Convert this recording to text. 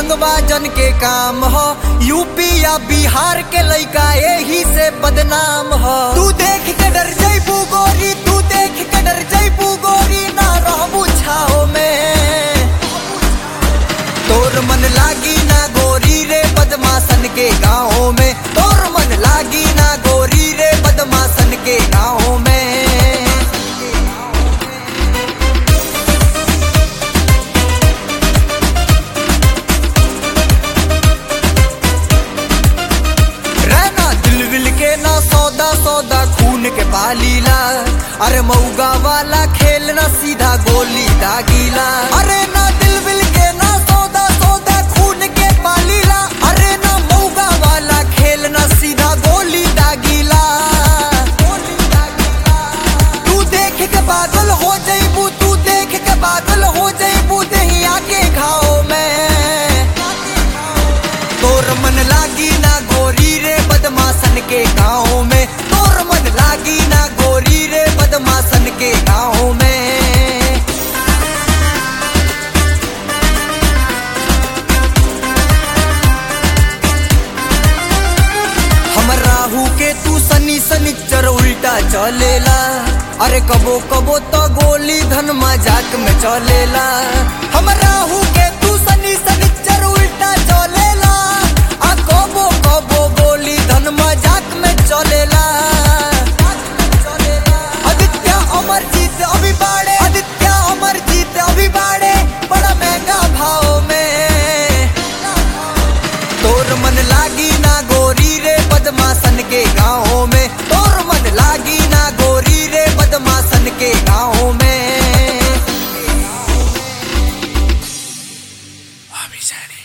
रंगबाजन के काम हो यूपी या बिहार के लइका यही से बदनाम हो तू देख के डर जैबू गोरी तू देख के डर जैबू गोरी ना रहबू छाओ में तोर मन लागी ना गोरी रे बदमाशन के गाँव में तोर मन लागी ना गोरी रे बदमाशन के गाँव में रहना दिल विल के ना सौदा सौदा खून के पालीला अरे मऊगा वाला खेल ना सीधा गोली दागीला अरे ना दिल विल के ना सौदा सौदा खून के पालीला अरे ना मऊगा वाला खेल ना सीधा गोली दागीला तू देख के पागल हो जईबू तू देख के पागल हो जईबू दहिया के घाव में तोर मन लागी ना गोरी रे बदमाशन के गाँव में तोर मन लागी ना गोरी रे बदमाशन के गाँव में हमर राहु के तू सनी सनिचर उल्टा चलेला अरे कबो कबो तो गोली धन मजाक में चलेला हमर राहु के तू सनी सनिचर उल्टा चलेला आ कबो कबो गोली धन मजाक में चलेला आदित्य अमरजीत अभी बाड़े आदित्य अमरजीत अभी बाड़े बड़ा महंगा भाव में तोर मन लागी ना गोरी रे बदमाशन के गाँव में तोर मन लागी ना गोरी रे बदमाशन के गाँव में Abisani.